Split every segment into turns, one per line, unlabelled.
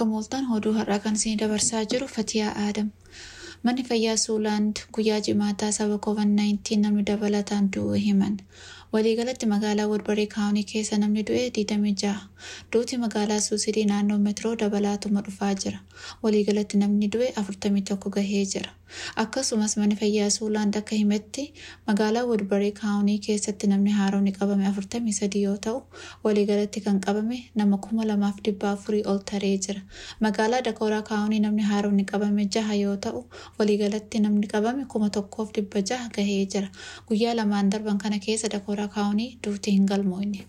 Akka mooltaan oduu har'aa kan isin dabarsaa jiru Fatiyaa Aadam. Manni fayyaa Suulaand guyyaa jimaataa saba COVID-19 namni dabalataan du'uu himan. Waliigalatti magaalaa Woodbarii Kaawunii keessa namni du'e 26. Duuti magaalaa Suusidii naannoo meetiroo dabalaatuma dhufaa jira. Waliigalatti namni du'e 41 gahee jira. Akkasumas manni fayyaa Suulaand akka himetti magaalaa Woodbarii Kaawunii keessatti namni haaromni qabame 43 yoo ta'u, waliigalatti kan qabame nama 2400 ol taree jira. Magaalaa Dakooraa Kaawunii namni haaromni qabame 6 yoo ta'u, waliigalatti namni qabame 1600 gahee jira. Guyyaa lamaan darban kana keessa Dakooraa Kaawunii duuti hin galmoofne.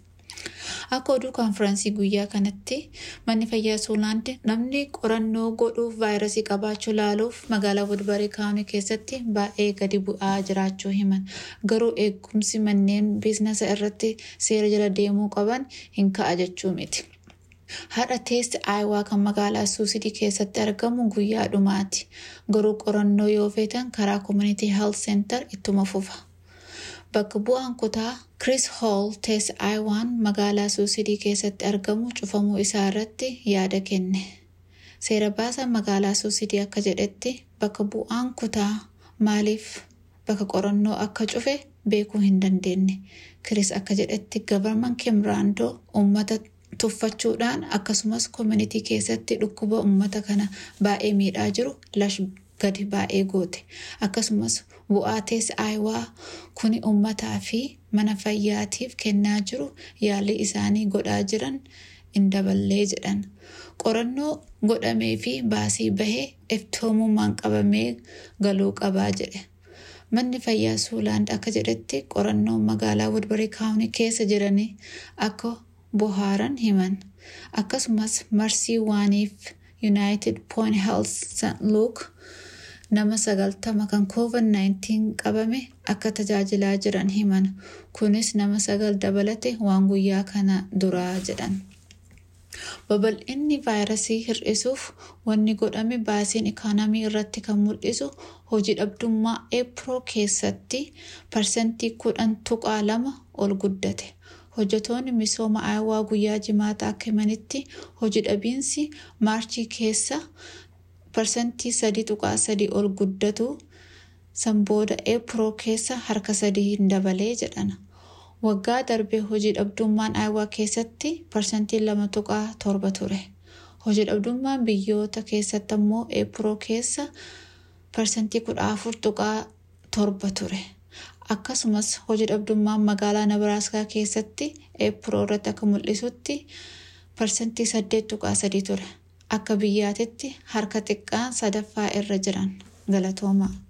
Akka oduu konfiraansii guyyaa kanatti manni fayyaa Suulaand namni qorannoo godhuuf vaayirasii qabaachuu laaluuf magaalaa Woodbarii Kaawunii keessatti baay'ee gadi bu'aa jiraachuu himan. Garuu eegumsi manneen biizinasa irratti seera jala deemuu qaban hin ka'a jechuu miti. Haadha teessi aayawaa kan magaalaa Suusidii keessatti argamu guyyaa dhumaati. Garuu qorannoo yoo feetan karaa Community Health Center ittuma fufa. Bakka bu'aan kutaa Chris Hall teessi aayawaan magaalaa Suusidii keessatti argamu cufamuu isaa irratti yaada kenne. Seera baasaan magaalaa Suusidii akka jedhetti bakka bu'aan kutaa maaliif bakka qorannoo akka cufe beekuu hin dandeenye. Chris akka jedhetti gabarman Kimraandoo uummata tuffachuudhaan akkasumas koomunitii keessatti dhukkuba uummata kana baay'ee miidhaa jiru lash gadi baay'ee goote. Akkasumas bu'aa teessi aayawaa kuni uummataa fi mana fayyaatiif kennaa jiru yaalii isaanii godhaa jiran hin daballee jedhan. Qorannoo godhamee fi baasii bahee iftoomummaan qabamee galuu qabaa jedhe. Manni fayyaa Suulaand akka jedhetti qorannoon magaalaa Woodbarii Kaawunii keessa jiranii akka bohaaran himan. Akkasumas marsii waaniif United Point Health St. Luke nama sagaltama kan COVID-19 qabame akka tajaajilaa jiran himan. Kunis nama sagal dabalate waan guyyaa kana duraa jedhan. Babal'inni vaayirasii hir'isuuf wanni godhame baasiin ikoonomii irratti kan mul'isu hojii dhabdummaa eepiroo keessatti parsantii kudhan tuqaa lama ol guddate. Hojjetoonni misooma aayawaa guyyaa jimaataa akka himanitti hojii dhabiinsi maarchii keessa parsantii sadii tuqaa sadii ol guddatu san booda eepiroo keessa harka sadii hin dabalee jedhan. Waggaa darbee hojii dhabdummaan aayawaa keessatti parsantii lama tuqaa torba ture. Hojii dhabdummaan biyyoota keessatti ammoo eepiroo keessa parsantii kudha afur tuqaa torba ture. Akkasumas hojii dhabdummaan magaalaa Nabaraaskaa keessatti eepiroo irratti akka mul'isutti parsantii saddeet tuqaa sadii ture. Akka biyyaatitti harka xiqqaan sadaffaa irra jiran galatoomaa.